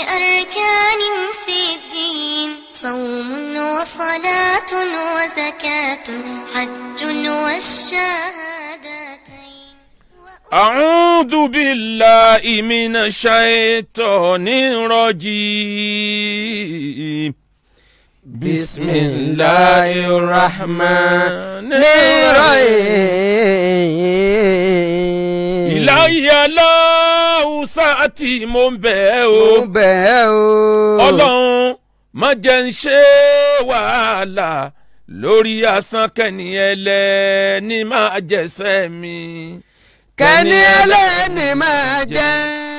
أركان في الدين صوم وصلاة وزكاة حج والشهادتين أعوذ بالله من الشيطان الرجيم بسم الله الرحمن الرحيم ìláyé aláwùsá tí mo ń bẹ̀ ẹ́ mo o bẹ̀ ẹ́ o ọlọ́run má jẹ́ ń ṣe wàhálà lórí asán kẹ́ni ẹlẹ́ni máa jẹ́sẹ̀ mi. kẹ́ni ẹlẹ́ni máa jẹ́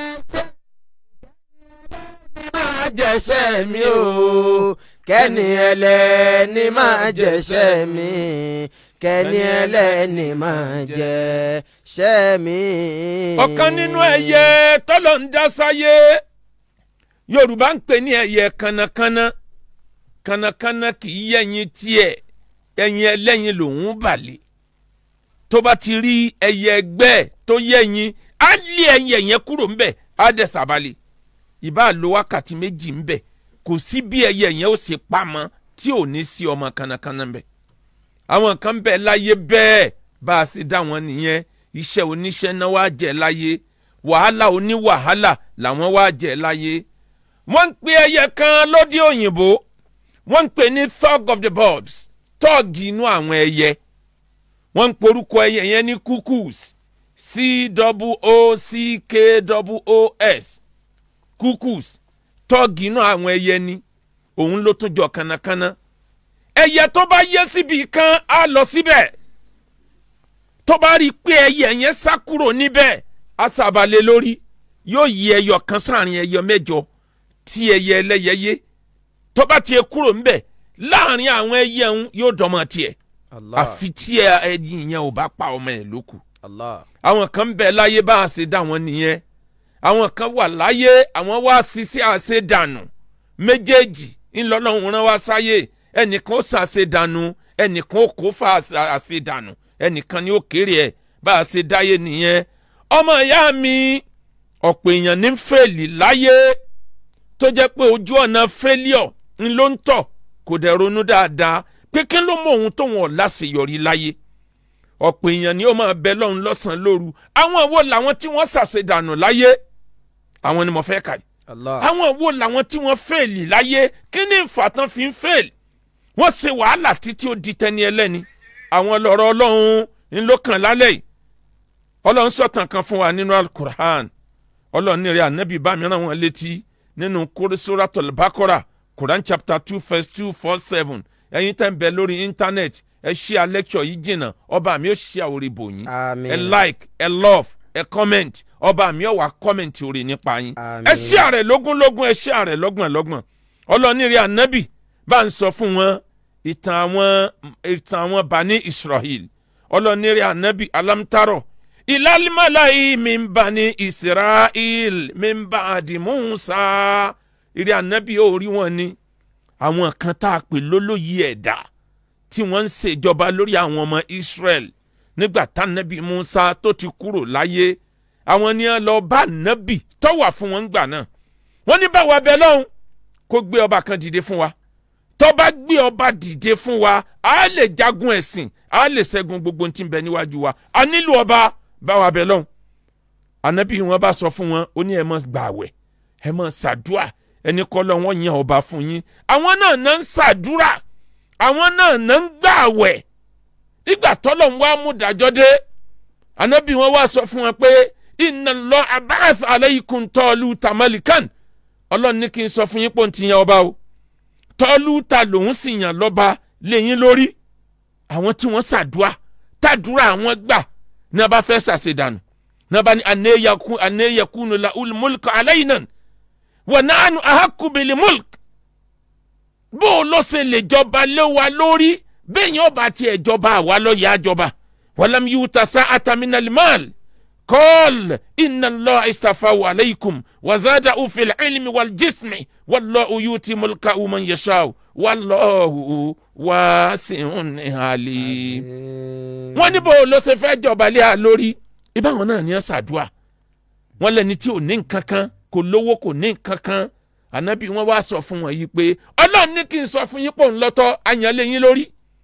máa jẹ́sẹ̀ mi o kẹ́ni ẹlẹ́ni máa jẹ́sẹ̀ mi kẹ́ni ẹlẹ́ni máa jẹ́sẹ̀ mi. ọ̀kan nínú ẹyẹ tọ́lọ̀ ń dá sáyé yorùbá ń pè ní ẹyẹ kànnàkànnà kànnàkànnà kì í yẹyin tiẹ̀ ẹyin ẹlẹ́yin lòún balẹ̀ tó bá ti rí ẹyẹ ẹgbẹ́ ẹ̀ tó yẹyin á lé ẹyin ẹ̀yẹn kúrò ńbẹ̀ á dẹ̀ sàbálẹ̀ ìbá lo wákàtí méjì ńbẹ̀ kò sí bí ẹyẹ yẹn ó ṣe pamọ́ tí ò ní sí ọmọ kànnàkànnà ńbẹ̀ àwọn kan bẹ̀ láyé bẹ́ẹ̀ bá a ṣe dá wọn nìyẹn iṣẹ́ oníṣẹ́ náà wá jẹ́ láyé wàhálà oníwàhálà làwọn wá jẹ́ láyé wọ́n ń pe ẹyẹ kan lóde òyìnbó wọ́n ń pè ní thug of the birds tọ́ọ̀gì inú àwọn ẹyẹ wọ́n ń porúkọ ẹyẹ yẹn ní cuckoos c-o-o-c-k-o-o-s cuckoos tọ́ọ̀gì inú àwọn ẹyẹ ni òun ló tún jọ kánnakánná ẹyẹ tó bá yẹ síbi kan á lọ síbẹ̀ tó bá rí i pé ẹyẹ yẹn sá kúrò níbẹ̀ á sàbàlẹ̀ lórí yóò yí ẹyọ kan sáàrin ẹyọ mẹ́jọ tí ẹyẹ ẹlẹ́yẹ yé tó bá tiẹ̀ kúrò ńbẹ̀ láàrin àwọn ẹyẹ ń yóò dọ́mọ tiẹ̀ Allah àfi tí ẹ- ẹyin yẹn ò bá pa ọmọ ẹ̀ lókù Allah àwọn kan ń bẹ láyé bá a ṣe dá wọn nìyẹn àwọn kan wà láyé àwọn wá ṣiṣẹ́ àṣedànù méjèèjì ńlọ́lọ́run rán wá sáyé ẹnìkan ó ṣàṣedànù ẹnìkan ó kó fa àṣ- àṣedànù ẹnìkan ni ó kéré ẹ̀ bá a ṣe dáyé nìyẹn ọmọ ìyá mi ọ̀pọ̀ èèyàn ní fèlì láyé tó jẹ́ pé ojú ọ̀nà failure ń ló ń tọ̀ kò dẹ̀ ronú dáadáa pé kí ló mọ ohun tóun ọ̀ láṣeyọrí láyé ọ̀pọ̀ èèyàn ni ó máa bẹ lọ́run lọ́sàn-án lóru àwọn wo làwọn tí wọ́n ṣàṣedànù láyé àwọn ni mo fẹ́ kà yìí Allah àwọn wo làwọn tí wọ́n fèèlì láyé kí ni ìfàtàn fi ń fèèlì wọ́n ṣe wàhálà títí ó di tẹni ẹlẹ́ni àwọn lọ́rọ̀ ọlọ́run ń ló kàn lálẹ́ yìí ọlọ́run sọ̀tàn kan fún wa nínú alukur'an ọlọ́run ní rẹ̀ ànábì bá mi rán wọn létí nínú suratul bakora quran chapter two verse two four seven ẹ̀yin tẹ́ ń bẹ lórí íńtánẹ́ẹ̀tì ẹ ṣí a lecture yìí jìnnà ọba mi ó ṣí àwòrán ìbò yín Àmín. ẹ like ẹ love ẹ comment ọba mi ó wá comment orí nípa yín Àmín. ẹ ṣí àrẹ lógúnlógún ẹ ṣí àrẹ lọ́gbọ̀nlọ́gbọ̀n ọlọ́nìrì ànábì bá ń sọ fún wọn ìtàn àwọn ìtàn àwọn bani israel ọlọ́nìrì ànábì alámtárọ̀ ìlàlímàláyé mi ń bani israel mi ń bá àdìmúnsá ìrì ànábì ó rí wọn ni àwọn kan tá a pè lólóyè ẹ̀dá tí wọ́n ń ṣèjọba lórí àwọn ọmọ israel nígbà tánábì musa tó ti kúrò láyé àwọn ni wọ́n lọ bá nábì tó wà fún wọn gbà náà wọ́n ní báwa bẹ lọ́hùn kó gbé ọba kan dìde fún wa tó bá gbé ọba dìde fún wa a lè jagun ẹ̀sìn a lè ṣẹ́gun gbogbo ohun tí ń bẹ níwájú wa a nílò ọba báwa bẹ lọ́hùn ànábì wọn bá sọ fún wọn ó ní ẹ máa gbààwẹ̀ ẹ máa ṣàdúà ẹni kọ́ lọ wọ́n yan ọba fún yín àwọn náà náà ń ṣàdúrà àwọn náà náà ń gbààwẹ̀ ìgbà tọ́lọ̀ ń wá mú dájọ́ dé ànábì wọn wá sọ fún wọn pé inna Allah ba'atha alaykum Taluta malikan ọlọ́run ní kí n sọ fún yín pé òun ti yan ọba o Taluta lòun sì yàn lọ́ba lẹ́yìn lórí àwọn tí wọ́n ṣàdúà tàdúrà àwọn gbà ní a bá fẹ́ ṣàṣedànù ní a bá ní anayakunu la ulmulka alayna wa nahnu ahaqqu bil mulk bó o lọ ṣe lè jọba lé wa lórí bẹ́ẹ̀ yẹn ọba tiẹ̀ jọba àwa lọ yà á jọba walam yuta sa'ata minal mal قال إن الله استفاه عليكم وزاده في العلم والجسم والله يؤتي ملكه من يشاء والله واسع عليم wọ́n ní bó ló ṣe fẹ́ jọba lé a lórí ibáwọn náà ní ẹ ṣàdúà wọ́n lẹ́ni tí ò ní nǹkan kan kò lówó kò ní nǹkan kan ànábì wọn wá sọ fún wọn yìí pé ọlọ́run ní kí n sọ fún yín pò ń lọ́tọ́ àyànlé yín lórí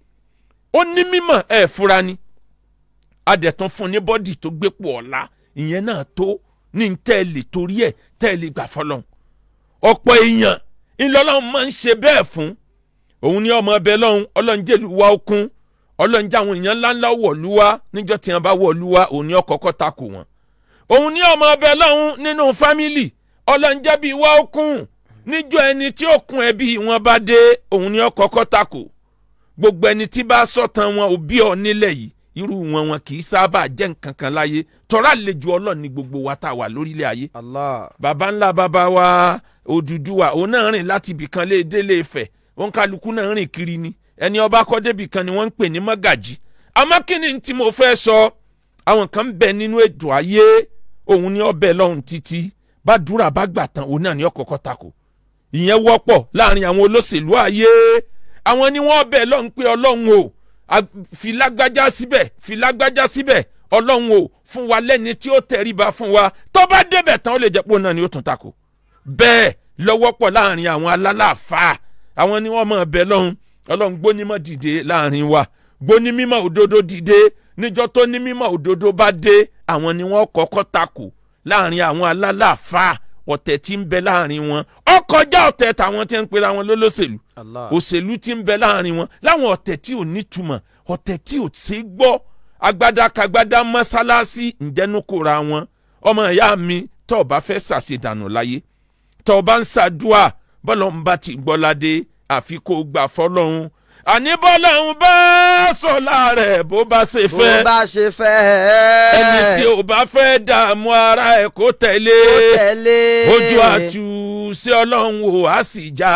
ó ní mímọ̀ ẹ̀ fura ni adẹ̀tún fún ní bọ́dì tó gbépò ọ̀la ìyẹn náà tó ní tẹ́ẹ̀lì torí ẹ̀ tẹ́ẹ̀lì gbà fọlọ́n ọ̀pọ̀ èèyàn ńlọ́lọ́run máa ń ṣe bẹ́ẹ̀ fún òun ní ọmọ ọbẹ̀ lọ́hún ọlọ́run jẹ́lu wa okun ọlọ́run jẹ́ àwọn èèyàn ńláńlá wọ̀lú wa níjọ́ tí wọ́n bá wọ̀lú wa òun ní ọkọ̀ọ̀kọ̀ takò wọn òun ní ọmọ ọbẹ̀ lọ́hún nínú fámìlì ọlọ́run jẹ́ bí wa okun níjọ́ ẹni tí ó kun ẹbí wọn bá dé òun ní ọkọ̀ọ̀kọ̀ takò gbogbo ẹni tí bá sọ̀tàn wọn òbí ọ nílẹ̀ yìí irú wọn wọn kì í sábà jẹ́ nǹkan kan láyé tọ́ra àlejò ọlọ́run ní gbogbo wa tá a wà lórílẹ̀ ayé Allah. baba ńlá baba wa Odùduwà òun náà rìn láti ibìkan lé délé Ifẹ̀ òun kálukú náà rìn kiri ni ẹni ọba kọ́ débìkan ni wọ́n ń pè ní mọ́gàjì àmọ́ kí ni tí mo fẹ́ sọ àwọn kan ń bẹ nínú ètò ayé òun ní ọbẹ̀ lọ́hùn títí bá dúrà bá gbà tán òun náà ní ọkọ̀ọ̀kọ̀ tako ìyẹn wọ́pọ̀ láàrin àwọn olóṣèlú ayé àwọn ni wọ́n bẹ̀ lọ́hùn pé ọlọ́run o a- fi lágbájá síbẹ̀ fi lágbájá síbẹ̀ ọlọ́run o fún wa lẹ́ni tí ó tẹríba fún wa tó bá débẹ̀ tán ó lè jẹ́ pé òun náà ni ó tún tako bẹ́ẹ̀ lọ́wọ́ pọ̀ láàrin àwọn alálàáfáà àwọn ni wọ́n mọ̀ bẹ́ẹ̀ lọ́hùn ọlọ́run gbónímọ̀ dìde láàrin wa gbónímọ̀ òdodo dìde níjọ́ tó ní mímọ̀ òdodo bá dé àwọn ni wọ́n kọ́kọ́ tako láàrin àwọn alálàáfáà ọ̀tẹ̀ tí ń bẹ láàrin wọn ọkọjá ọ̀tẹ̀ tàwọn tí ń pera wọn lólóṣèlú Allah. òṣèlú tí ń bẹ láàrin wọn láwọn ọ̀tẹ̀ tí ò nítumọ̀ ọ̀tẹ̀ tí ò ṣe é gbọ́ agbádakagbádá mọ́sálásí ǹjẹ́nukura wọn ọmọ ìyá mi tọ́ ọ bá fẹ́ ṣàṣedànù láyé tọ́ ọ bá ń ṣàdúà bọ́lọ̀ ń bá ti gbọ́ládé àfi kó gbà fọlọ́hún àní bọ́lọ́hún bá sọ̀lá rẹ̀ bó bá ṣe bó fẹ́ bá ṣe fẹ́ ẹni tí ò bá fẹ́ dààmú ara ẹ̀ kó tẹ̀lé ó tẹ̀lé ojú àtú sí ọlọ́run wò á sì já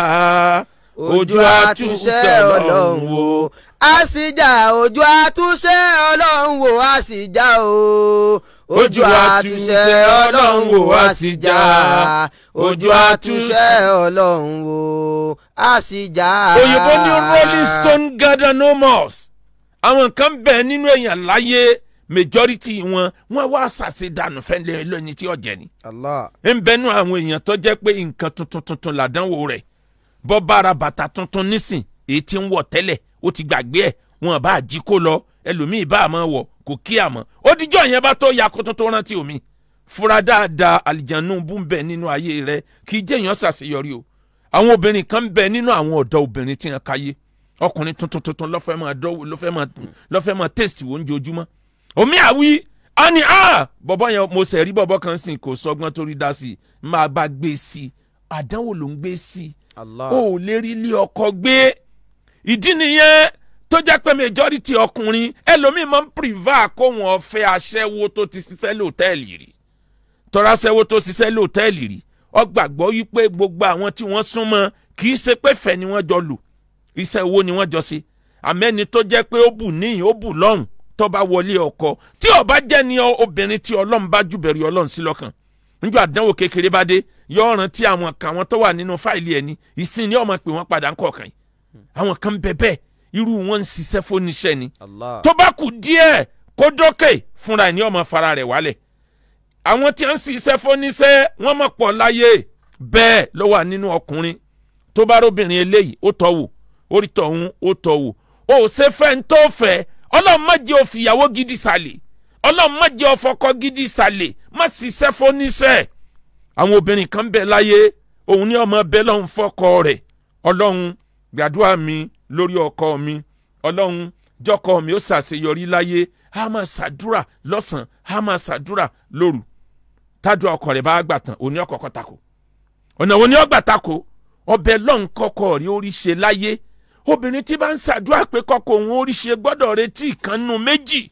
ojú àtúnṣe ọlọ́run wò á sì já ojú àtúnṣe ọlọ́run wò á sì já o ojú àtúnṣe ọlọ́run wò á sì já ojú àtúnṣe ọlọ́run wò á sì já. òyìnbó ní rolling stone gather no more àwọn kan bẹ̀ nínú èèyàn láyé majority wọn wọn wá ṣàṣedànù fẹ́lẹ́ lónìí tí ọ̀jẹ̀ ni Allah. ń bẹnu àwọn èèyàn tó jẹ́ pé nǹkan tuntun tuntun làdánwò rẹ̀ bọ́ bára bàtà tuntun nísìn èyí tí ń wọ̀ tẹ́lẹ̀ ó ti gbàgbé ẹ̀ wọn bá jí kó lọ ẹlòmíì bá àmọ́ wọ̀ kò kí àmọ́ ó dijọ́ yẹn bá tó ya kó tó tó rántí omi fura dáadáa àlìjánu bú ń bẹ nínú ayé rẹ kì í jẹ́ èèyàn ṣàṣeyọrí o àwọn obìnrin kan ń bẹ nínú àwọn ọ̀dọ́ obìnrin tí wọ́n káyé ọkùnrin tuntun tuntun lọ́fẹ́ máa dọ́wọ́ lọ́fẹ́ máa lọ́fẹ́ máa tẹ́sítì wọ́n ojoojúmọ́ omi àwí a ní a bọ̀bọ̀ yẹn mo sẹ̀ rí bọ̀bọ̀ kan sìn kò sọgbọ́n torí dá sí i máa bá gbé sí i àdánwò ló ń gbé sí i Allah. o ò lè rí ilé ọkọ gbé ìdí nìyẹn tó jẹ́ pé majority ọkùnrin ẹlòmíín máa ń prefer kó wọn fẹ́ aṣẹ́wó tó ti ṣiṣẹ́ lóòtẹ́ẹ̀lì rí tọ́ra aṣẹ́wó tó ṣiṣẹ́ lóòtẹ́ẹ̀lì rí ó gbàgbọ́ wípé gbogbo àwọn tí wọ́n súnmọ́ kì í ṣe pé fẹ́ ni wọ́n jọ lò iṣẹ́ owó ni wọ́n jọ ṣe àmẹ́ni tó jẹ́ pé ó bù níyìn ó bù lọ́hùn tó bá wọlé ọkọ tí ó bá jẹ́ ni obìnrin tí ọlọ́run bá jùbẹ̀rù ọlọ́run sí lọ́kàn níjọ́ àdánwò kékeré bá dé yóò rántí àwọn kan àwọn tó wà nínú fáìlì ẹni ìsìn ni ọmọ pé wọ́n padà ń kọ̀ọ̀kan yìí àwọn kan bẹ bẹ́ẹ̀ irú wọn ń ṣiṣẹ́ fóníṣẹ́ ni Allah. tó bá kù díẹ̀ kó dókè fúnra ẹ̀ ní ọmọ fara rẹ̀ wálẹ̀ àwọn tí wọ́n ń ṣiṣẹ́ fóníṣẹ́ wọ́n mọ̀ pọ̀ láyé bẹ́ẹ̀ ló wà nínú ọkùnrin tó bá róbìnrin eléyìí ó tọ́ wò orí tọ̀hún ó tọ́ wò ó ṣe fẹ́ ń tó fẹ́ ọlọ́run má jẹ́ ó fìyàwó gidi sàlẹ̀ ọlọ́run má jẹ́ ó fọkọ gidi sàlẹ̀ má ṣiṣẹ́ fóníṣẹ́ àwọn obìnrin kan bẹ láyé òun ní ọmọ bẹ́ẹ̀ lọ́hún fọkọ rẹ̀ ọlọ́run gbàdúrà mi lórí ọkọ mi ọlọ́run jọkọ mi ó ṣàṣeyọrí láyé a máa ṣàdúrà lọ́sàn-án a máa ṣàdúrà lóru tádùá ọkọ rẹ̀ bá gbà tán òní ọkọ̀ọ̀kọ̀ tako ọ̀nà òní ọgbà tako ọbẹ̀ lọ́n kọ́kọ́ rí orí ṣe láyé obìnrin tí bá ń ṣàdúrà pé kọ́kọ́ òun orí ṣe gbọ́dọ̀ retí ìkànnù méjì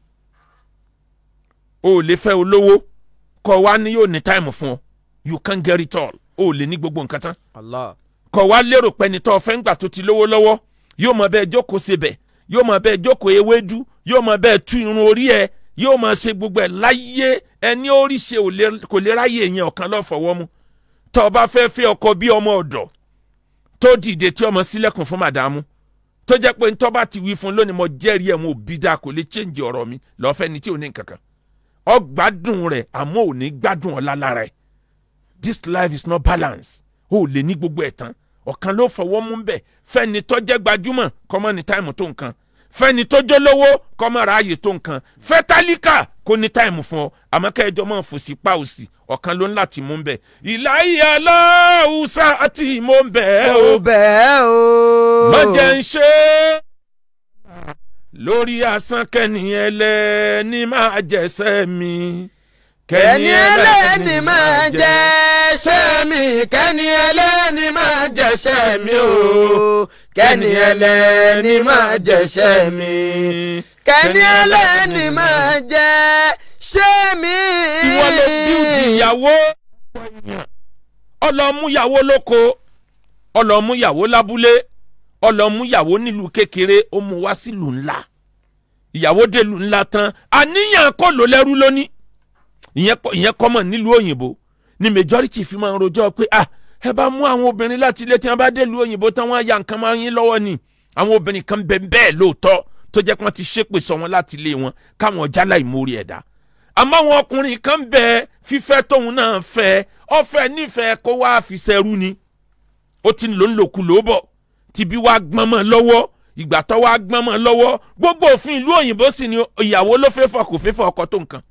o ò lè fẹ́ olówó kọ́ wa ní yóò ní táìmù fún ọ you can get it all o ò lè ní gbogbo nǹkan tán Allah. kọ̀ wá lérò pé ẹni tó fẹ́ ń gbà tó ti lówó lọ́wọ́ yóò mọ bẹ́ẹ̀ jókòó sebẹ̀ yóò mọ bẹ́ẹ̀ jókòó ewédú yóò mọ bẹ́ẹ̀ tú irun orí ẹ̀ yóò mọ ṣe gbogbo ẹ̀ láyé ẹni orí ṣe ò lè- kò lè ráyè yẹn ọ̀kan lọ́fọ̀wọ́ mu tó o bá fẹ́ fẹ́ ọkọ bí ọmọ ọ̀dọ̀ tó dìde tí ọmọ sílẹ̀kùn fún màdàmú tó jẹ́ pé ntọ́ bá ti wí fún lónìí mo jẹ́rìí ẹ̀ mo bí dáa kò lè change ọ̀rọ̀ mi lọ́fẹ́ ni tí ò ní nǹkan kan ọ gbádùn rẹ̀ àmọ́ ò ní gbádùn ọ̀la lára ẹ̀ this life is not balanced o ò lè ní gbogbo ẹ̀ tán ọ̀kan ló fọwọ́ mú bẹ̀ fẹ́ni tó jẹ́ gbajúmọ̀ kọ́mọ ní táìmù tó nǹkan fẹ́ni tó jólówó kọ́mọ ráàyè tó nǹkan fẹ́ tálíkà kó ní táìmù fún ọ àmọ́ kẹ́ẹ̀jọ́ máa fò sí pa òsì ọ̀kan ló ń láti mú bẹ̀ ìláyé aláwùsá àti mò ń bẹ̀ ẹ́ o ó bẹ́ẹ̀ o. má jẹ́ ń ṣe é lórí asán kẹ́ni ẹlẹ́ni máa jẹ́sẹ́ mi kẹ́ni ẹlẹ́ni máa jẹ́ṣẹ́ mi kẹ́ni ẹlẹ́ni máa jẹ́ṣẹ́ mi o kẹ́ni ẹlẹ́ni máa jẹ́ṣẹ́ mi kẹ́ni ẹlẹ́ni máa jẹ́ṣẹ́ mi. ìwọ ló bíúdì ìyàwó ọlọmúyàwó lóko ọlọmúyàwó lábúlé ọlọmúyàwó nílùú kékeré ó mú wá sílùú ńlá ìyàwó délùú ńlá tán àníyàn kọ́ ló lẹ́rú lónìí ìyẹn kọ́- ìyẹn kọ́mọ̀ nílùú òyìnbó ni majority fi máa ń rojọ́ pé ah ẹ bá mú àwọn obìnrin láti ilé tí wọ́n bá délùú òyìnbó tán wọ́n á ya nǹkan máa ń yín lọ́wọ́ ni àwọn obìnrin kan bẹ bẹ́ẹ̀ lóòótọ́ tó jẹ́ pé wọ́n ti ṣépè sọ wọn láti ilé wọn káwọn jálá ìmórí ẹ̀dá àmọ́ àwọn ọkùnrin kan bẹ fífẹ́ tóun náà fẹ́ ọ̀fẹ́ nífẹ̀ẹ́ kó wá fi ṣẹrú ni ó ti ń lò ń lòkù ló bọ̀ tìbí wá gbọ́n mọ́ lọ́wọ́ ìgbà tó wá gbọ́n mọ́ lọ́wọ́ gbogbo òfin ìlú òyìnbó sì ni ìyàwó ló fẹ́ fọ kò fẹ́ fọ ọkọ tó nǹkan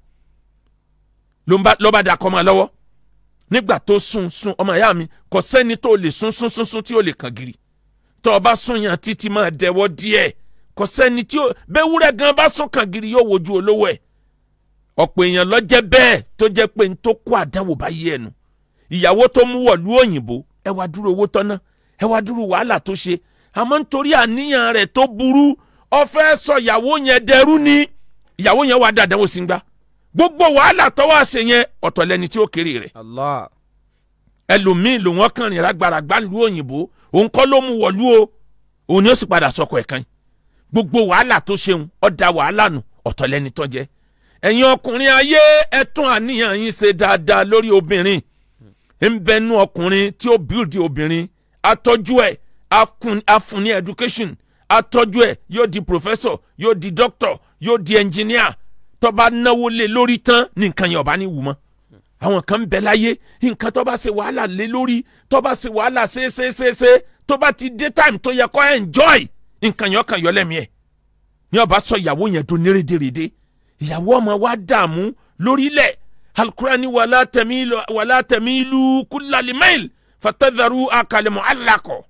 ló ń bá ló bá da kọ́ mọ́ lọ́wọ́ nígbà tó sùn sùn ọmọ ìyá mi kò sẹ́ni tó lè sùn sùn sùn sùn tí ó lè kàn gírí tó o bá sùn yàn títí máa dẹwọ́ díẹ̀ kò sẹ́ni tí ó bẹ́ẹ̀ wúrẹ́ gan bá sùn kàn gírí yóò wojú olówó ẹ̀ ọ̀pọ̀ èèyàn ló jẹ́ bẹ́ẹ̀ tó jẹ́ pé n tó kó àdánwò bá yé ẹnu ìyàwó tó mú wọ̀lú òyìnbó ẹ wá dúró owó tọ́ná ẹ wá dúró wàhálà tó ṣe àmọ́ nítorí àníyàn rẹ̀ tó burú ó fẹ́ sọ ìyàwó yẹn dẹrú ni ìyàwó yẹn wá dàdánwò sí gbá gbogbo wàhálà tó wá ṣe yẹn ọ̀tọ̀ lẹni tí ó kéré rẹ̀ Allah. ẹlòmíín ló wọ́n kàn rìn rágbàràgbà lu òyìnbó òun kọ́ ló mú wọ̀lú o òun ni ó sì padà sọkọ ẹ̀ kan gbogbo wàhálà tó ṣeun ó da wàhálà nù ọ̀tọ̀ lẹni tó jẹ́ ẹ̀yin ọkùnrin ayé ẹ tún àníyàn yín ṣe dáadáa lórí obìnrin ń bẹnu ọkùnrin tí ó bíldì obìnrin atọ́jú ẹ̀ afun- afun ní education atọ́jú ẹ̀ yóò di professor yóò di doctor yóò di engineer tó bá náwó lé lórí tán ní nǹkan yẹn ọba ní wù mọ́ àwọn kan ń bẹ láyé nǹkan tó bá ṣe wàhálà lé lórí tó bá ṣe wàhálà ṣeéṣeéṣe tó bá ti dé time tó yẹ kó enjoy nǹkan yẹn ọkàn yọ lẹ́mìí ẹ̀ ní ọba sọ ìyàwó yẹn tó ní rédèrèdè ìyàwó ọmọ wa dààmú lórílẹ̀ alukurani wàlá tẹ̀mílù wàlá tẹ̀mílù kúlálímẹ́ìl fatadharu akalẹ̀mọ́ alakọ̀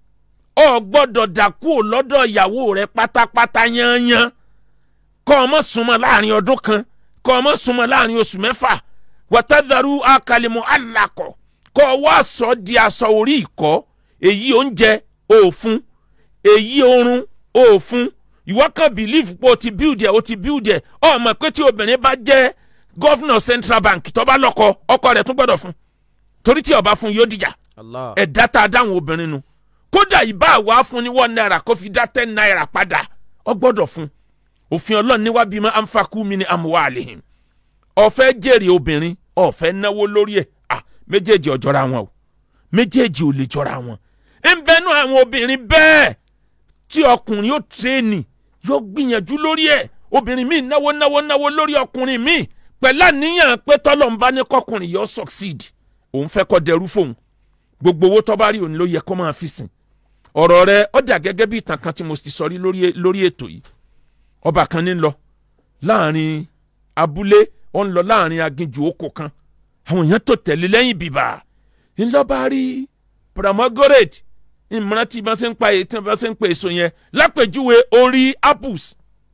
ọ gbọ́dọ̀ dàkú lọ́dọ̀ ìyàwó rẹ pátápátá yányán kọ́ ọmọ súnmọ́ láàrin ọdún kan kọ́ ọmọ súnmọ́ láàrin oṣù mẹ́fà wàtàdàrú akalẹ̀mọ́ alakọ̀ kọ́ ọwọ́ aṣọ di aṣọ orí ìkọ́ èyí oúnjẹ òfun èyí oorun òfun ìwọ kan believe pé o ti build ẹ o ti build ẹ ọ mọ̀ pé tí obìnrin bá jẹ́ gọ́fìnà central bank tó bá lọ́kọ ọkọ rẹ̀ tún gbọ́dọ̀ fún torí tí ó bá fún yóò dìjà Allah. ẹ̀dá tá a dáhùn obìnrin nu kódà ìbá wa fún ní one naira kó fi dá ten naira padà ọ gbọ́dọ̀ fún òfin ọlọ́run ní wá bí ma anfakú mi ní amúwá àlehìn ọ̀fẹ́ jèrè obìnrin ọ̀fẹ́ náwó lórí ẹ̀ à méjèèjì ò jọra wọn o méjèèjì ò lè jọra wọn ń bẹnu àwọn obìnrin bẹ́ẹ̀ tí ọkùnrin yóò tírẹ́ẹ̀nì yóò gbìyànjú lórí ẹ̀ obìnrin míì náwó náwó náwó lórí ọkùnrin míì pẹ̀lú àníyàn pé tọ́lọ̀ ń bá ní kọkùnrin yóò succeed òun fẹ́ kọ́ dẹrú fóun gbogbo owó tó bá rí òun ló yẹ kó máa fi sìn ọ̀rọ̀ rẹ̀ ó dà gẹ́gẹ́ bí ìtàn kan tí mo ti sọ rí lórí lórí ètò yìí ọba kan ní lọ láàrin abúlé ó ń lọ láàrin aginjù oko kan àwọn èèyàn tó tẹ̀lé lẹ́yìn bìbà ńlọba rí pomegranate ìmọ̀ràn tí wọ́n ṣe ń pa tí wọ́n ṣe ń pa èso yẹn lápèjúwe orí apples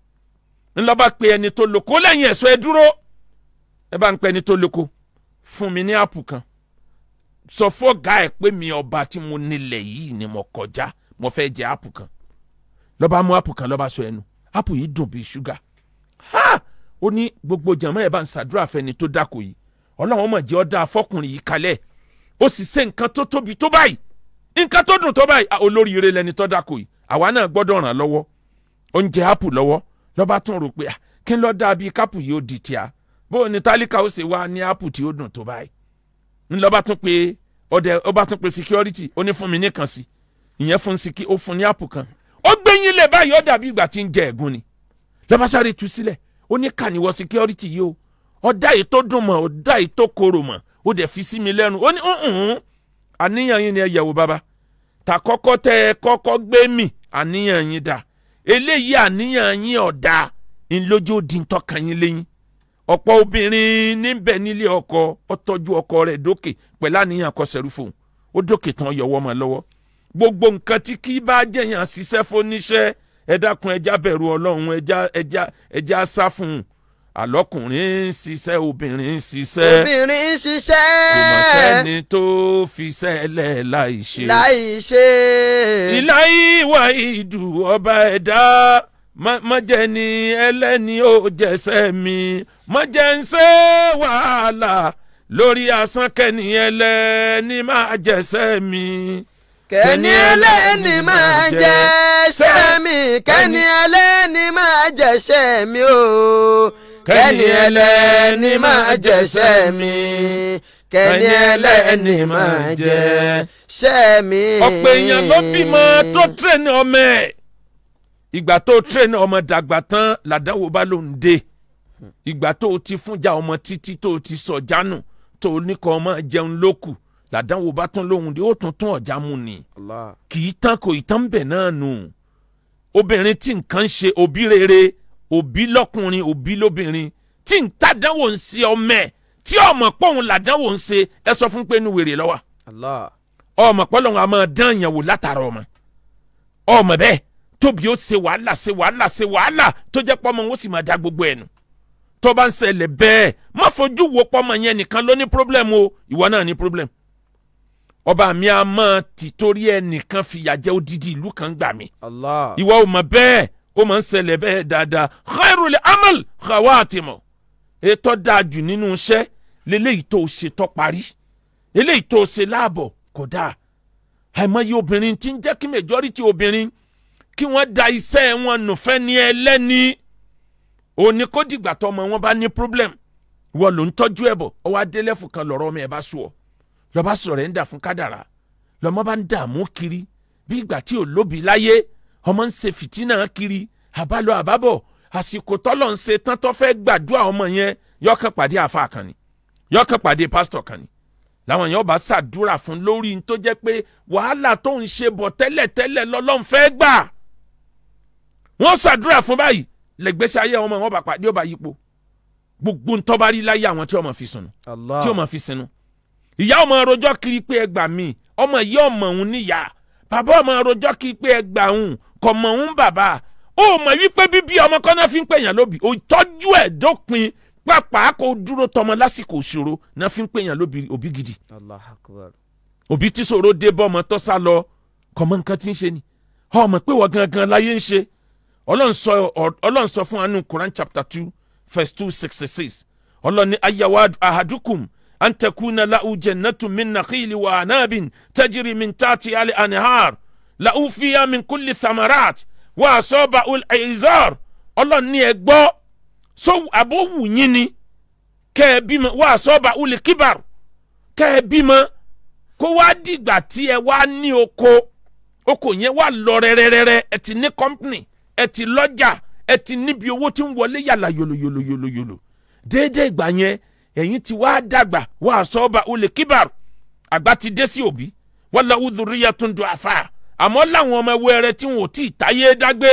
ńlọba pe ẹni tó lóko lẹ́yìn ẹ̀sọ́ ẹ dúró ẹ bá ń pẹ́ ẹni tó lóko fún mi ní apple kan sọ fọ́gà ẹ̀ pé mi ọba tí mo nílẹ̀ yìí ni mo kọjá mo fẹ́ jẹ apple kan lọ́ba mú apple kan lọ́ba sọ ẹnu apple yìí dùn bíi ṣúgà ha ó ní gbogbo jàmọ́ ẹ̀ bá ń ṣàdúrà fẹ́ni tó dáko yìí ọlọ́run mọ̀ jẹ́ ọ́ dá afọ́kùnrin yìí kalẹ̀ ó sì ṣe nǹkan tó tóbi tó báyìí nǹkan tó dùn tó báyìí ah, olóríire lẹni tó dáko yìí àwa náà gbọ́dọ̀ ràn lọ́wọ́ oúnjẹ apple lọ́wọ́ lọ́ba tún rò pé ah, kí n lọ́ọ́ dà bíi kápù yìí ó di tíá bó o ní tálíkà ó ṣe wá ní apple tí ó dùn tó báyìí ńlọba tún pé ọdẹ ọba tún pé security ó ní fún mi nìkan sí ìyẹn fún siki ó fún ní apple kan ó gbẹ̀yìn lẹ̀ báyìí ó dàbí ìgbà tí ń jẹ ẹ̀gún ni lọ́ba sáré tú sílẹ̀ ó ní kàníwọ́ security yìí o ọ̀dà yìí tó dùn mọ́ ọ̀dà yìí tó korò mọ́ ó dẹ̀ fi sí mi lẹ́nu ó ní "Mm-mm, àníyàn yín ni ẹ yẹ̀wò bàbá tà kọ́kọ́ tẹ ẹ kọ́kọ́ gbé mì àníyàn yín dà eléyìí àníyàn yín ọ̀dà ńlójú di ń tọ́ka yín lẹ́yìn ọ̀pọ̀ obìnrin níbẹ̀ nílé ọkọ ó tọ́jú ọkọ rẹ̀ dókè pẹ̀lú àníyàn kọsẹ̀rú fóun ó dókè tán yọwọ́ mọ́ lọ́wọ́ gbogbo nǹkan tí kì í bá jẹ̀yàn ṣiṣẹ́ fóníṣẹ́ ẹ dákun ẹja bẹ̀rù ọlọ́run ẹja ẹja ẹja sá fún un àlọ́kùnrin ń ṣiṣẹ́ obìnrin ń ṣiṣẹ́ obìnrin ń kò mọ̀ ṣiṣẹ́ sẹ́ni tó fi sẹ́lẹ̀ láì ṣe. láì ṣe. ìlà ìwà ìdù ọba ẹ̀dá mọ̀jẹ̀ ni ẹlẹ́ni ó jẹ̀sẹ̀ mi mọ̀jẹ̀ ń ṣe wàhálà lórí asán kẹ́ni ẹlẹ́ni máa jẹ̀sẹ̀ mi. kẹ́ni ẹlẹ́ni máa jẹ́ṣẹ́ mi kẹ́ni ẹlẹ́ni máa jẹ́ṣẹ́ mi o kẹ́ni ẹlẹ́ni máa jẹ́ṣẹ́ mi kẹ́ni ẹlẹ́ni máa jẹ́ṣẹ́ mi. ọ̀pọ̀ èèyàn ló bímọ tó tírẹ̀nì ọmọ ẹ̀ ìgbà tó tírẹ̀nì ọmọ dàgbà tán làdánwò bá ló ń dé ìgbà tó o ti fúnjà ọmọ títí tó o ti sọ jánu tó o ní kọ́ ọmọ jẹun lókù làdánwò bá tún lóhùn dé ó tún tún ọ̀já mu ni Allah. kì í tán kò ì tán bẹ̀ náà nù obìnrin tí nǹkan ń ṣe òbí rere òbí lọ́kùnrin òbí lóbìnrin tí ń tàdánwò ń ṣe ọmọ ẹ̀ tí ọmọ pọ̀hún làdánwò ń ṣe ẹ sọ fún pé inú wèrè lọ́wọ́ Allah. ọmọ pọ́lọ́hún a máa dán ìyàwó látara ọmọ ọmọ bẹ́ẹ̀ tóbi ó ṣe wàhálà ṣe wàhálà ṣe wàhálà tó jẹ́ pọ́mọ ó sì máa dá gbogbo ẹ̀ nù tó bá ń ṣẹlẹ̀ bẹ́ẹ̀ má fojú wo pọ́mọ yẹn nìkan ló ní problem o ìwọ náà ní problem ọba mi a máa tìtorí ẹnìkan fìyà jẹ odidi ìlú kan gbà mí Allah. ìwọ ò mọ̀ bẹ́ẹ̀ ó máa ń ṣẹlẹ̀ bẹ́ẹ̀ dáadáa khairul amal khawatimu ètò dájú nínú iṣẹ́ lélẹ́yìí tó ṣe tó parí eléyìí tó ṣe láàbọ̀ kò dáa àìmọye obìnrin tí ń jẹ́ kí majority obìnrin kí wọ́n da iṣẹ́ wọn nùfẹ́ ní ẹlẹ́ni òní kó dìgbà tó ọmọ wọn bá ní problem wọ́n ló ń tọ́jú ẹ̀ bọ̀ ọwọ́ adélẹ́fù kan lọ́rọ́ ọmọ ẹ̀ bá sùn ọ́ lọ́ba sọ̀rọ̀ ẹ̀ ń dà fún kádàrá lọ́mọ bá ń dààmú kiri bí ìgbà tí ò lóbi láyé ọmọ ń ṣe fìtínà kiri àbálọ àbábọ̀ àsìkò tọ́lọ̀ ń ṣe tán tó fẹ́ gbàdúrà ọmọ yẹn yọkàn pàdé àfa kan ni yọkàn pàdé pásítọ̀ kan ni làwọn yẹn bá ṣàdúrà fún lórí n tó jẹ́ pé wàhálà tó ń ṣe bọ̀ tẹ́lẹ̀tẹ́lẹ̀ lọ́lọ́run fẹ́ gbà wọ́n ṣàdúrà fún báyìí lẹ́gbẹ́sẹ̀ ayé ọmọ wọn bá pàdé ọba yípo gbogbo ntọ́ bá rí láyé àwọn tí ọmọ fi sùn Allah. tí ọmọ fi sinú ìyá ọmọ rojọ́ kiri pé ẹ gbà mí ọmọ ìyá ọmọ òun níyà bàbá ọmọ rojọ́ kiri pé ẹ gbà òun kọ̀ mọ̀ òun bàbá ó mọ̀ wípé bíbí ọmọ kọ́nà fi ń pèèyàn lóbi òtọ́jú ẹ̀ dópin pàápàá kò dúró tọmọ lásìkò ìṣòro náà fi ń pèèyàn lóbi òbí gidi Allah akbar. òbí tí ṣòro dé bọ́ ọmọ tó sá lọ kọ̀ mọ̀ nǹkan tí ń ṣe ni ọmọ pé wọ́n gangan láyé ń ṣe ọlọ́run sọ ọ- ọlọ́run sọ fún anu Quran chapter two verse two sixty six ọlọ́run ní ayawa ahadukum an takuna lahu jannatu min nakhili wa anabin tajiri min taati ali anihar lahu fiya min kulli thamarat wa asọba ul aizar ọlọ́run ní ẹ gbọ́ so abowu yín ni kẹ́ ẹ bímọ wa asọba ul kibar kẹ́ ẹ bímọ kó wá dìgbà tí ẹ wá ní oko oko yẹn wà lọ rẹ́rẹ́rẹ́rẹ́ ẹ ti ní company ẹ ti lọ́jà ẹ ti níbi owó tí ń wọlé yàrá yòlòyòlòyòlò déédéé ìgbà yẹn ẹ̀yin ti wá dàgbà wá sọ́ọ́ba olè kíbar àgbà ti dé sí òbí wọ́n lọ wúdúríyà tó ń do àfà àmọ́ láwọn ọmọ ẹwẹ́ rẹ tí wọn ò tí ì táyé dágbé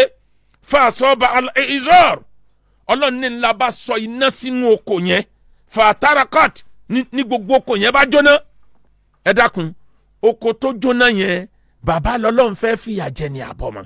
fa sọ́ọ́ba ìzọ́r ọlọ́run ní ńlá bá sọ iná sínú oko yẹn fa tarakot ní ní gbogbo oko yẹn bá jóná ẹ dákun oko tó jóná yẹn bàbá lọ́lọ́run fẹ́ fìyà jẹ ní àbọ̀mọ́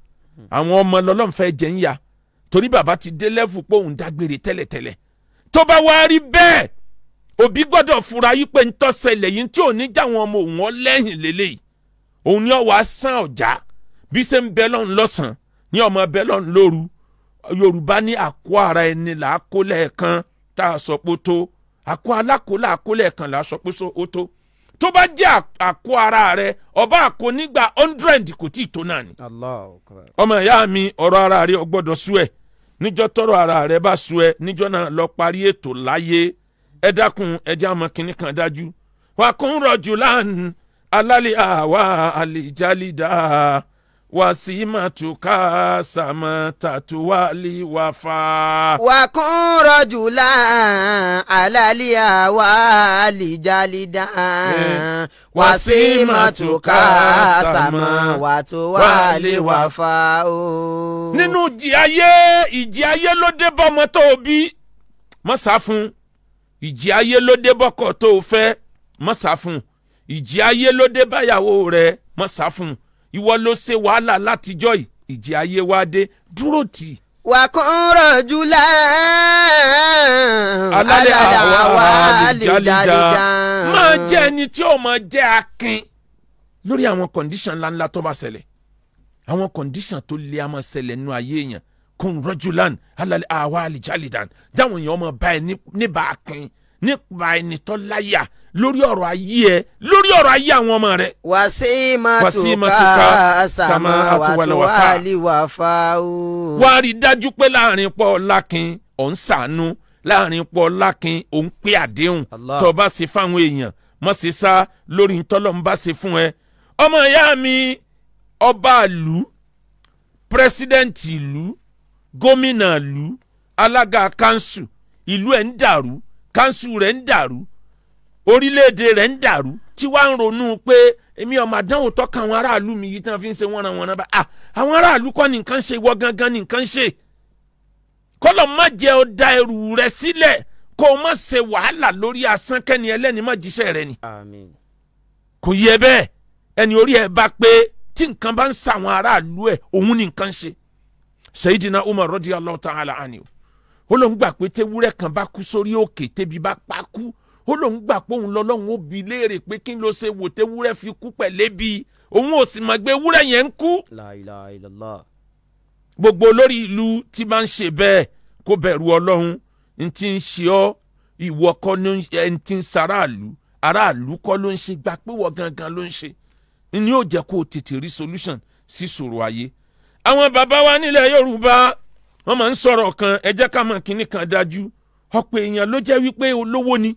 àwọn ọmọ lọ́lọ́run fẹ́ jẹ ń ya torí bàbá ti dé lẹ́fù pé òun dágbére tẹ́lẹ̀tẹ́lẹ̀ tó bá wá rí bẹ́ẹ̀ òbí gbọ́dọ̀ fura yí pé ntọ́sẹ̀lẹ̀ yìí tí ò ní já àwọn ọmọ òun ọlẹ́yìn lélẹ́yìí òun ni ọwọ́ asán ọ̀já bí ṣe ń bẹ lọ́run lọ́sàn-án ní ọmọ bẹ lọ́run lóru yorùbá ní àkó ara ẹni là á kó lẹ́ẹ̀kan tá a sọ pé ó tó àkó alákòólà àkó lẹ́ẹ̀kan là á sọ pé ó tó tó bá jẹ́ à- àkó ara rẹ ọba àkó nígbà hundred kò tí ì tó náà ni Allah akbar. ọmọ ìyá mi ọ̀rọ̀ ara rẹ ò gbọ́dọ̀ sú ẹ̀ níjọ́ tọ́rọ̀ ara rẹ bá sú ẹ níjọ́ náà lọ parí ètò láyé ẹ dákun ẹjẹ́ àmọ́ kínní kan dájú wà kún rọ̀jù láàánú alálẹ̀ àwa àlìjálídà wasimatuka samatatuwali wafa. وكن رجلا على اليوال جالدا وسيمتك سماوات والوفاء nínú ìjì ayé ìjì ayé ló dé bọ́mọ tó o bí mọ́ sá fún ìjì ayé ló dé bọ́kọ̀ tó o fẹ́ mọ́ sá fún ìjì ayé ló dé báyàwó rẹ mọ́ sá fún ìwọ ló ṣe wàhálà látijọ́ yìí ìjì ayé wá dé dúró tì í. وكن رجلا alálẹ̀ على àwọn اليوال àlìjálìjà جالدا máa jẹ́ ẹni tí ó máa jẹ́ akin lórí àwọn kọ̀ǹdíṣàn ńláńlá tó bá ṣẹlẹ̀ àwọn kọ̀ǹdíṣàn tó lé a máa ṣẹlẹ̀ nínú ayé èèyàn kún rọ́júlan alálẹ̀ àwọn àlìjálìjà dáwọn èèyàn máa bá ẹ ní- níbà akin nípa ẹni tó láyà lórí ọ̀rọ̀ ayé ẹ lórí ọ̀rọ̀ ayé àwọn ọmọ rẹ. وسيمتك وسيمتك سماوات والوفاء. والوفاء wá rí i dájú pé láàrin pọ̀ lákin ò ń ṣàánú láàrin pọ̀ lákin ò ń pé àdéhùn Allah. tó o bá ṣe fáwọn èèyàn mọ̀ sí sá lórí ntọ́lọ́ ń bá ṣe fún ẹ. ọmọ ìyá mi ọba ìlú pírẹsidẹ́ǹtì ìlú gómìnà ìlú alága kanṣu ìlú ẹ̀ ń dàrú kanṣu rẹ̀ ń dàrú orílẹ̀-èdè rẹ̀ ń dàrú tí wàá ń ronú pé èmi ọmọ àdánwò tọ́ka àwọn aráàlú mi yìí tí wọ́n fi ń ṣe wọ́nranwọ̀nran bá a àwọn aráàlú kọ́ ni nǹkan ṣe ìwọ gangan ni nǹkan ṣe kọ́lọ̀ má jẹ́ ọ da ẹrù rẹ sílẹ̀ kó o má ṣe wàhálà lórí asán kẹ́ni ẹlẹ́ni má jíṣẹ́ rẹ ni àmín kò yẹ bẹ́ẹ̀ ẹni orí ẹ bá pé tí nǹkan bá ń sa àwọn aráàlú ẹ òun ni nǹkan ṣe Sayyidina Umar radiyallahu ta'ala anhu ó lóun gbà pé tewúrẹ́ kan bá kú sórí òkè tébi bá pa kú ó lóun gbà pé òun lọ́lọ́run ó bi léèrè pé kí ló ṣe wò tewúrẹ́ fi kú pẹ̀lẹ́bi òun ò sì mọ̀ pé ewúrẹ́ yẹn ń kú la ilaha illallah gbogbo olórí ìlú tí máa ń ṣe bẹ́ẹ̀ kó bẹ̀rù ọlọ́run n ti ń ṣe ọ́ ìwọ kọ́ ló ń ẹni tí ń sàráàlú aráàlú kọ́ ló ń ṣe gbà pé wọ́n gangan ló ń ṣe ni yóò jẹ́ kó o tètè rí solution sí ṣòro ayé. àwọn bàbá wa nílẹ̀ yorùbá wọ́n máa ń sọ̀rọ̀ kan ẹ jẹ́ ká mọ̀ kínní kan dájú ọ̀pọ̀ èèyàn ló jẹ́ wípé olówó ni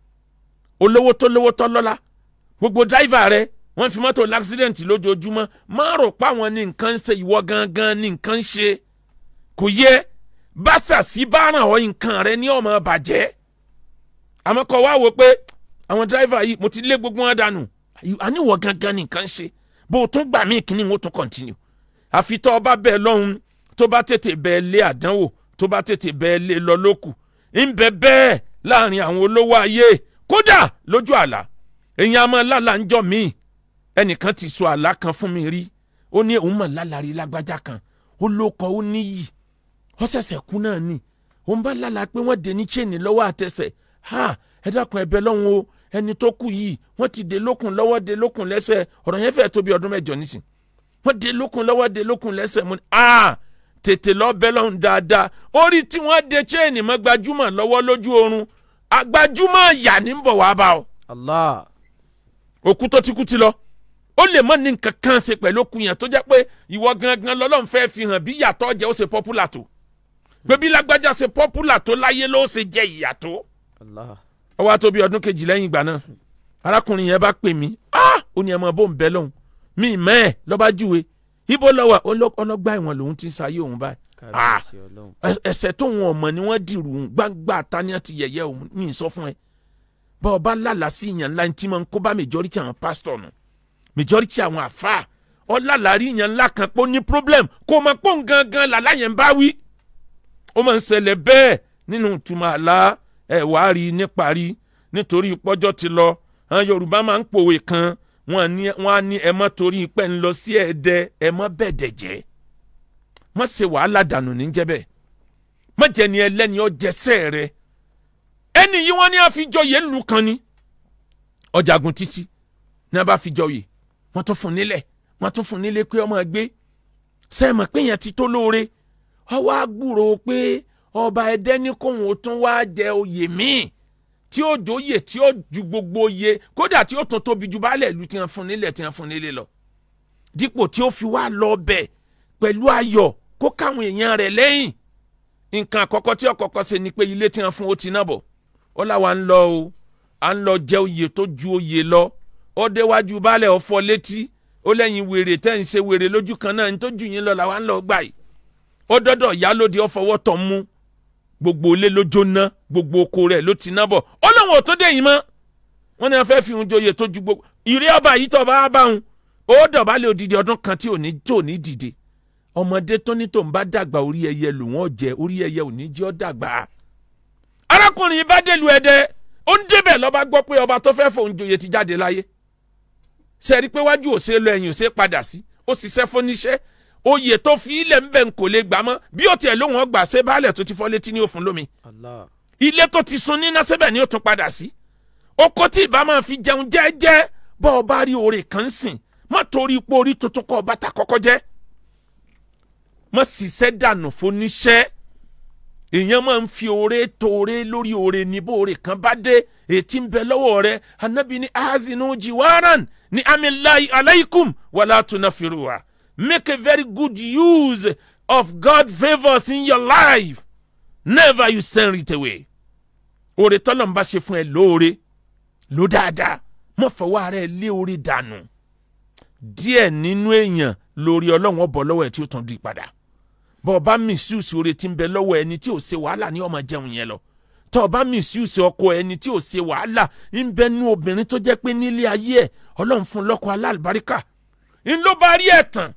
olówó tó lówó tó lọ́lá gbogbo dáìvà rẹ wọ́n fi mọ́tò l'accident lójoojúmọ́ má rò pa àwọn ní nǹkan ń ṣe ìwọ gangan ní nǹkan ń ṣe kò yẹ báṣàṣì bá ràn ọ́ nǹkan rẹ ní ọmọ bàjẹ́ àmọ́ kọ́ wá wò pé àwọn dáìvà yìí mo ti lé gbogbo wọn dànù àníwọ̀ gangan ní nǹkan ń ṣe bó o tún gbà mí kíní o tún continue àfi tó o bá bẹ́ẹ̀ lọ́hùn tó bá tètè bẹ́ẹ̀ lé àdánwò tó bá tètè bẹ́ẹ̀ lé lọ lókù ń bẹ bẹ́ẹ̀ láàrin àwọn olówó ayé kódà lójú àlá èèyàn a máa lálà ń jọ míì ẹnìkan ti sọ àlá kan fún mi rí ó ní òun mọ̀ lálàrí lágbájá kan ó lóko ó níyì ó ṣẹ̀ṣẹ̀ kú náà ni òun bá lálà pé wọ́n dé ní chain lọ́wọ́ àtẹsẹ̀ ha ẹ dákun ẹ̀bẹ̀ lọ́hùn o ẹni tó kú yìí wọ́n ti dé lókun lọ́wọ́ dé lókun lẹ́sẹ̀ ọ̀rọ̀ yẹn fẹ́ẹ́ tó bí ọdún mẹ́jọ nísìn wọ́n dé lókun lọ́wọ́ dé lókun lẹ́sẹ̀ mo ní ah tètè lọ bẹ́ lọ́hùn dáadáa orí tí wọ́n dé chain mọ́ gbajúmọ̀ lọ́wọ́ lójú oorun àgbajúmọ̀ yà ní bọ̀ wá bá ọ allah òkú tó ti kú ti lọ ó lè mọ ní nǹkan kan ṣe pẹ̀lú òkú yẹn tó jẹ́ pé ìwọ gangan lọ́lọ́run fẹ́ fi hàn bí ìyàtọ̀ jẹ́ ó ṣe pọ́pùlà tó pé bí lágbájá ṣe pọ́pùlà tó láyé ló ṣe jẹ́ ìyàtọ̀ allah ó wá tó bí ọdún kejì lẹ́yìn ìgbà náà arákùnrin yẹn bá pè mí ah ó ní ẹ mọ bó ń bẹ lọ́hùn mí mẹ́ ẹ̀ lọ́ba júwe ibo lọ́wọ́ ọlọ́gbà ẹ̀wọ̀n lòun ti ń sayé òun báyìí ah kábíyèsí ọlọ́run ẹ- ẹ̀ṣẹ̀ tó wọn ọmọ ni wọ́n dìrù ún gbangba tani ti yẹ̀yẹ́ òun ní ìsọ fún ẹ bá ọba lálàá sí ìyàn ńlá tí máa ń kó bá majority àwọn pásítọ̀ nù majority àwọn àfáà ọlálàárí ìyàn ńlá kan pé ó ní problem kó o máa pọ́n gangan làlá yẹn ń bá wí. ó máa ń ṣẹlẹ̀ bẹ́ẹ̀ nínú ìtumọ̀ àlá ẹ̀ wá rí i níparí nítorí pọ́jọ́ ti lọ àwọn yorùbá máa ń pòwe kan wọ́n á ní wọ́n á ní ẹ má torí pẹ́ ń lọ sí ẹ̀ẹ́dẹ́ ẹ má bẹ̀dẹ̀ jẹ́ má ṣe wàhálà dànù ní jẹ́ bẹ́ẹ̀ má jẹ́ ni ẹlẹ́ni ọjẹsẹ́ rẹ ẹni yìí wọ́n ní àfijọ́yè ńlù kan ni ọjàgùn títí ní a bá fijọ́yè wọ́n tún fún nílẹ̀ wọ́n tún fún nílé pé ọmọ gbé sẹ́ẹ̀mọ̀ pé yẹn ti tó lóore ọwọ́ àgbúrò pé ọba ẹ̀dẹ́ ní kóhun ó tún wá jẹ oyè míì tí ó jóyè tí ó ju gbogbo oyè kódà tí ó tún tóbi ju baálẹ̀ ìlú tí wọ́n fún nílẹ̀ tí wọ́n fún nílé lọ dípò tí ó fi wá lọ bẹ̀ pẹ̀lú ayọ̀ kó káwọn èèyàn rẹ̀ lẹ́yìn nǹkan àkọ́kọ́ tí ọ̀kọ́kọ́ ṣe ni pé ilé tí wọ́n fún ó ti náà bọ̀ ó láwa ń lọ o à ń lọ jẹ oyè tó ju oyè lọ ó déwájú baálẹ̀ ọ̀fọ̀ létí ó lẹ́yìn wèrè tẹ́ ń ṣe wèrè lójú kan náà ní tó jù yín lọ làwa ń lọ gbà yìí ó dọ́dọ̀ ìyálóde ó fọwọ́ tọ̀ mú gbogbo ilé ló jóná gbogbo oko rẹ̀ ló ti ná bọ̀ ó lóun ò tó dé yìí mọ́ wọ́n ní wọ́n fẹ́ fi hun joyè tó ju gbogbo ìrí ọba yìí tó bá bá hun ó dọ̀bálẹ̀ odidi ọdún kan tí ò ní tó ní dìde ọmọdé tó ní tó ń bá dàgbà orí ẹyẹ lò wọ́n jẹ orí ẹyẹ ò ní jẹ́ ọ́ dàgbà. arákùnrin yìí bá délùú ẹdẹ ó ń débẹ̀ lọ́ba gbọ́ pé ọba tó fẹ́ fòun joyè ti jáde láyé ṣe rí i pé wájú ò ṣe lọ ẹ̀yìn ò ṣe padà sí ó ṣiṣẹ́ fóníṣẹ́ oyè tó fi ilẹ̀ ń bẹ̀ ń kò lè gbà mọ́ bí ó tiẹ̀ lóhùn ọgbà ṣe baálẹ̀ tó ti fọ́ létí ní òfun lómi Allah. ilé tó ti sun níná síbẹ̀ ni ó tún padà sí oko tí ìbá máa fi jẹun jẹ́ẹ́jẹ́ bọ́ ọ bá rí oore kan sìn má torí ipò orí tuntun kọ́ bàtà kọ́kọ́ jẹ́ má ṣiṣẹ́ dànù fóníṣẹ́ èèyàn máa ń fi oore tó oore lórí oore ní bó oore kan bá dé ètí ń bẹ lọ́wọ́ rẹ anabi ní azinu jiwaran ní amilayi alaykum wàlá tunafiruwa make a very good use of God favours in your life never you send it away oore tọ́lọ̀ ń bá ṣe fún ẹ lóore ló dáadáa mọ̀ fọwọ́ ara ẹ lé oore dànù díẹ̀ nínú èèyàn lórí ọlọ́run ọbọ̀ lọ́wọ́ ẹ̀ tí ó tún di padà bọ́ ọ bá misuse oore tí ń bẹ lọ́wọ́ ẹni tí ò ṣe wàhálà ní ọmọ jẹun yẹn lọ tọ́ ọ bá misuse ọkọ ẹni tí ò ṣe wàhálà ń bẹ nú obìnrin tó jẹ́ pé nílé ayé ẹ̀ ọlọ́run fún lọ́kọ alálùbáríkà ń ló bá rí ẹ̀tàn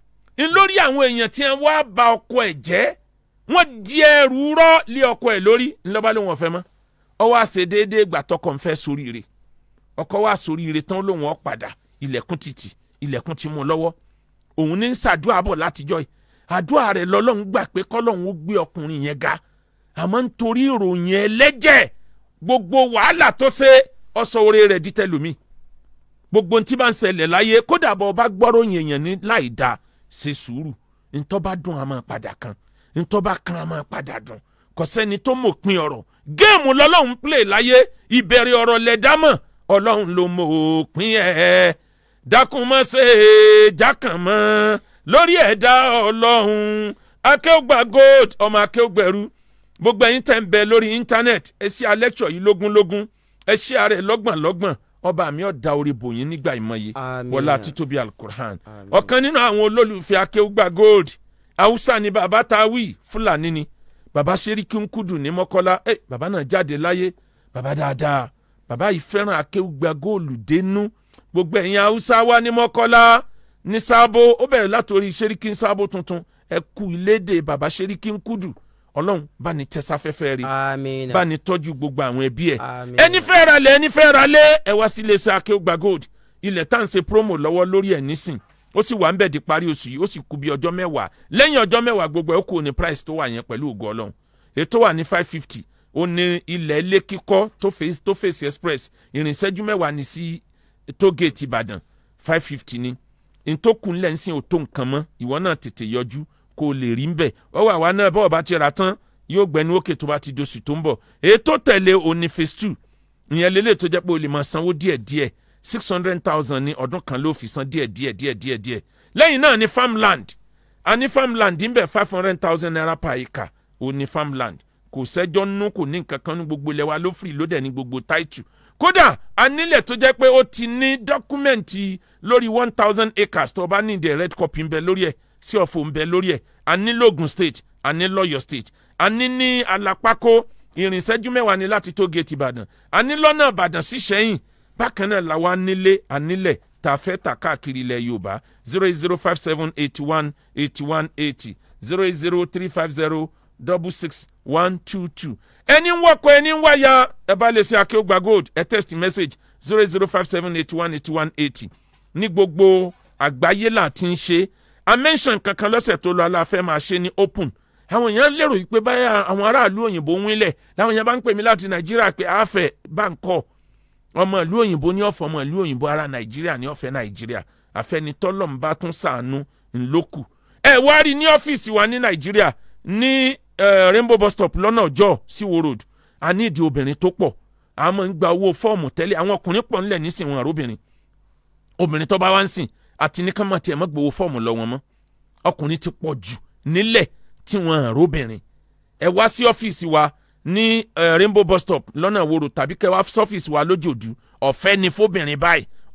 ń lórí àwọn èèyàn tí wọ́n wá ba ọkọ ẹ̀ jẹ́ wọ́n di ẹrù rọ́ lé ọkọ ẹ̀ lórí ńlọ́ba ló wọ́n fẹ́ mọ́ ọ wá ṣe déédéé gbà tọkọ ń fẹ́ soríire ọkọ wá soríire tán lóun ọ padà ilẹ̀kùn títì ilẹ̀kùn ti mú un lọ́wọ́ òun ní ń ṣàdúrà bọ̀ látijọ́ yìí àdúrà rẹ̀ lọ́lọ́run gbà pé kọ́lọ́run ó gbé ọkùnrin yẹn ga àmọ́ nítorí ìròyìn ẹlẹ́jẹ̀ gbogbo wàhálà tó ṣe ọsọ oore rẹ̀ di tẹlómi gbogbo ohun tí bá ń ṣẹlẹ̀ láyé kódà bọ́ ọba gbọ́rọ̀ yẹ̀yàn ní láì dáa ṣe sùúrù ntọ́ bá dùn á máa padà kan ntọ́ bá kan á máa padà dùn kò sẹ́ni tó mọ̀ pin ọ̀rọ̀ géèmù lọ́lọ́run play láyé ìbẹ̀rẹ̀ ọ̀rọ̀ lẹ́dámọ̀ ọlọ́run ló mọ̀ òpin ẹ̀ dákun mọ́ ṣe jákàn mọ́ lórí ẹ̀dá ọlọ́run akéwògbà gold ọmọ akéwògbẹ̀rú gbogbo ẹ̀yin tẹ̀ ń bẹ lórí íńtánẹ́ẹ̀tì ẹ ṣí alẹ́kṣọ̀ yìí lógúnlógún ẹ ṣí ààrẹ lọ́gbọ̀nlọ́gbọ̀n ọba mi ọ̀dà orí bòyín nígbà ìmọ̀ye Àmín. wọlá títóbi alukur'an Àmín. ọ̀kan nínú àwọn olólùfẹ́ akéwògbà gold haúsá ni bàbá tawí fúlàní ni bàbá sẹ́ríkì ń kúdù ní mọ́kọ́lá ẹ bàbá náà jáde láyé bàbá dáadáa bàbá yìí fẹ́ràn akéwògbà góòlù dénú gbogbo ẹ̀yin haúsá wá ní mọ́kọ́lá ní sábó ó bẹ̀rẹ̀ látòrí sẹ́ríkì ń sábó tuntun ẹ kú ilédè bàbá sẹ́ríkì ń kúdù ọlọ́run bá ní tẹ́sáfẹ́fẹ́ rí Àmín. bá ní tọ́jú gbogbo àwọn ẹbí ẹ̀ Àmín. ẹni fẹ́ ra lẹ̀ ẹni fẹ́ ra lé ẹ wá sí iléeṣẹ́ akéwògbà gold ilẹ̀ tá à ń ṣe promo lọ́wọ́ lórí ẹ̀ nísìn ó sì wà ń bẹ̀ di parí oṣù yìí ó sì kú bí ọjọ́ mẹ́wàá lẹ́yìn ọjọ́ mẹ́wàá gbogbo ẹ̀ ó kù ní price tó wà yẹn pẹ̀lú ògo ọlọ́run ètò wà ní five fifty ó ní ilẹ̀ ilé kíkọ́ tó face tó face express ìrìnsẹ́jú mẹ́wàá ní sí tó gate ìbàdàn five fifty ni ntòkùn lẹ́nsìn ò tó nǹkan mọ́ ìwọ náà tètè yọjú kó o lè rí ń bẹ̀ ọwọ́ àwa náà bọ́ọ̀ bá ti ra tán yóò gbẹnu òkè tó bá ti doṣù tó ń bọ̀ ètò tẹ̀lé òní phase two ìyẹn lélẹ̀ tó jẹ́ pé o lè máa sanwó díẹ̀díẹ̀ six hundred thousand ní ọdún kan ló fi san díẹ̀díẹ̀ díẹ̀díẹ̀ díẹ̀ lẹ́yìn náà ní farmland a ní farmland ń bẹ̀ five hundred thousand naira per acre o ní farmland kò sẹ́jọ́ nínú kò ní nǹkan kan ní gbogbo ilẹ̀ wa ló free ló dẹ̀ ní gbogbo title kódà a nílẹ̀ tó jẹ́ pé ó ti ní dọ́kúmẹ̀ntì lórí one thousand acres tó o bá ní ìdè red copy ń bẹ lórí ẹ̀ sí ọ̀fọ̀ ń bẹ lórí ẹ̀ a ní logun state a ní lọ́yọ̀ state a ní ní alápákó ìrìnsẹ́jú mẹ́wàá ní láti tó gate ìbàdàn a ní lọ́nà ìbàdàn sí sẹ́yìn bákan náà làwa nílé anílẹ̀ tá a fẹ́ tà káàkiri ilẹ̀ yorùbá zero eight zero five seven eighty one eighty one eighty zero eight zero three five zero double six one two two ẹni ń wọkọ ẹni ń wáyà ẹ bá lè ṣe akéwògbà gold ẹ text message zero eight zero five seven eighty one eighty one eighty ní gbogbo àgbáyé là ti ń ṣe a mention kankan lọ́sẹ̀ tó lọ aláfẹ́ máa ṣe ní open àwọn èèyàn lérò yìí pé báyà àwọn aráàlú òyìnbó ń wílẹ̀ làwọn èèyàn bá ń pè mí láti nàìjíríà pé àáfẹ́ bá ń kọ́ ọmọ ìlú òyìnbó ní ọ̀fọ̀ ọmọ ìlú òyìnbó ara nàìjíríà ní ọ̀fẹ́ nàìjíríà àfẹnitọ́lọ́m bá tún sàánú ńlọ́kù. ẹ wá rí ní ọ́fíìsì wa ní nàìjíríà ní eh, rainbow bus stop lọ́nà ọjọ́ síwo road a ní ìdí obìnrin tó pọ̀ a máa ń gba owó fọ́ọ̀mù tẹ́lẹ̀ àwọn ọkùnrin pọ̀ ńlẹ̀ nísìnyí wọn àròbìnrin obìnrin tó bá wá ń sìn àti ní kánmọ́ tiẹ̀ mọ́ gbowó fọ́ọ̀mù lọ́wọ́ mọ́ ọkùnrin ti pọ̀ jù nílẹ̀ tí wọ́n àròbìnrin ẹ wá sí ọ́fíìsì wa ní eh, rainbow bus stop lọ́nà ìwòrò tàbí kẹ́ wá sọ́fíìsì wa lójoojú ọ̀fẹ́ ni fóbìnrin báyìí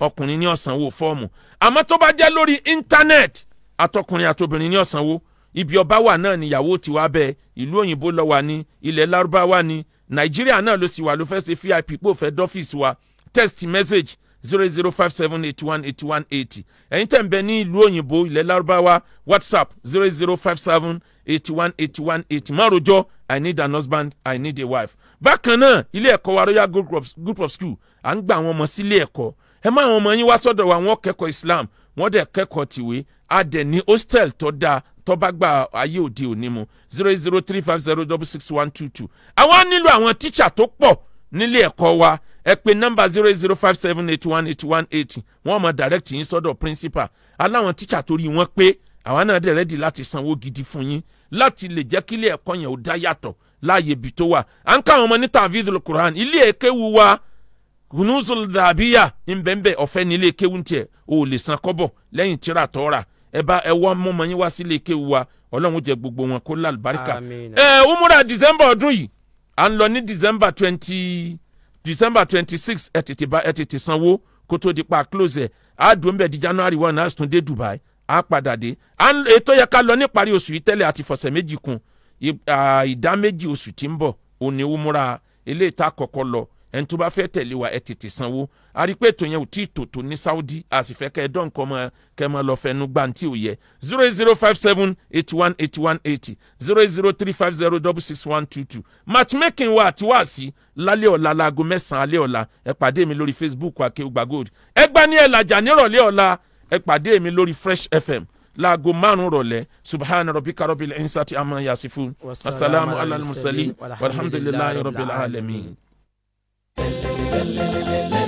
ọkùnrin ní ọ̀sánwó fọ́ọ̀mù àmọ́ tó bá jẹ́ lórí íńtánẹ́ẹ̀tì àtọkùnrin àtobìnrin ní ọ̀sánwó ibi ọba wà náà níyàwó ti wá bẹ́ẹ̀ ìlú òyìnbó lọ wà ní ilẹ̀ lárúbáwá ní nàìjíríà náà ló sì wà ló fẹ́ ṣe vip pò fẹ́ dọ́fíìsì wa text message zero zero five seven eight one eight one eighty ẹ̀yin tẹ̀ ń bẹ ní ìlú òyìnbó ilẹ̀ lárúbáwá whatsapp zero zero five seven eighty one eighty one eighty má rojọ́ i need an husband i need a wife. bákan náà ilé ẹ̀kọ́ wa royal group of, group of school à ń gba àwọn ọmọ sílé ẹ̀kọ́ ẹ má àwọn ọmọ yín wá sọ́dọ̀ wa wọ́n kẹ́kọ̀ọ́ islam wọ́n dẹ̀ kẹ́kọ̀ọ́ tìwé a dẹ̀ ní hostel tó dáa tó bá gba ayé òde òní mu zero zero three five zero double six one two two. àwọn á nílò àwọn tíṣà tó pọ̀ nílé ẹ̀kọ́ wa ẹ pè nọ́mbà zero zero five seven eight one eight one eight wọ́n mọ̀ direct yín sọ́dọ̀ principal aláwọn tíṣà torí wọ́n pé àwa náà dẹ̀ rẹ́dì láti sanwó gidi fún yín láti lè jẹ́ kílé ẹ̀kọ́ yẹn ò dá yàtọ̀ láàyè ibi tó wà à ń káwọn ọmọ ní tàvídùl quran ilé èkéwu wa kunuzul dàbíyà ńbẹ́ńbẹ́ ọ̀fẹ́ ní ilé kéwu tiẹ̀ o ò lè san kọ́bọ̀ lẹ́yìn tíra tọ́ra ẹ bá ẹ wọ́n mọ́mọ́ yín wá sí ilé kéwu wa ọlọ́run jẹ gbogbo wọn kó lálùbáríkà Àmín. ẹ umura december ọdún yìí à ń lọ ní december twenty december twenty six ẹ tètè bá ẹ tètè sanwó kó tó di pa close ẹ á dùn bẹ́ẹ̀ di january one á tún dé dubai á padà dé à ń ètò yẹ ká lọ níparí oṣù yìí tẹ́lẹ̀ àti fọ̀sẹ̀ méjì kún I- à, ìdá méjì oṣù tí ń bọ̀ òní umura eléyìí tá a kọ́kọ́ lọ ẹni tó bá fẹ́ tẹ̀lé wa ẹ tètè sanwó a rí i pé ètò yẹn ò tí ì tòótọ́ ní saudi a sì fẹ́ kẹ́ ẹ dán nǹkan mọ́ kẹ́ ẹ máa lọ fẹnu gbà tí ò yẹ zero eight zero five seven eighty one eighty one eighty zero eight zero three five zero double six one two two matchmaking wa àti wá sí lálẹ́ ọ̀la láago mẹ́sàn-án alẹ́ ọ̀la ẹ pàdé mi lórí facebook akéwùgbà gold ẹ gbá ní ẹ̀làjà nírọ̀lẹ́ ọ̀la ẹ pàdé mi lórí fresh fm láago márùn rọ̀lẹ́ subhana rabbika rabbil insati amma yasifun wasalaamu ala al-mursalin walhamdulillahi rabbil alamin.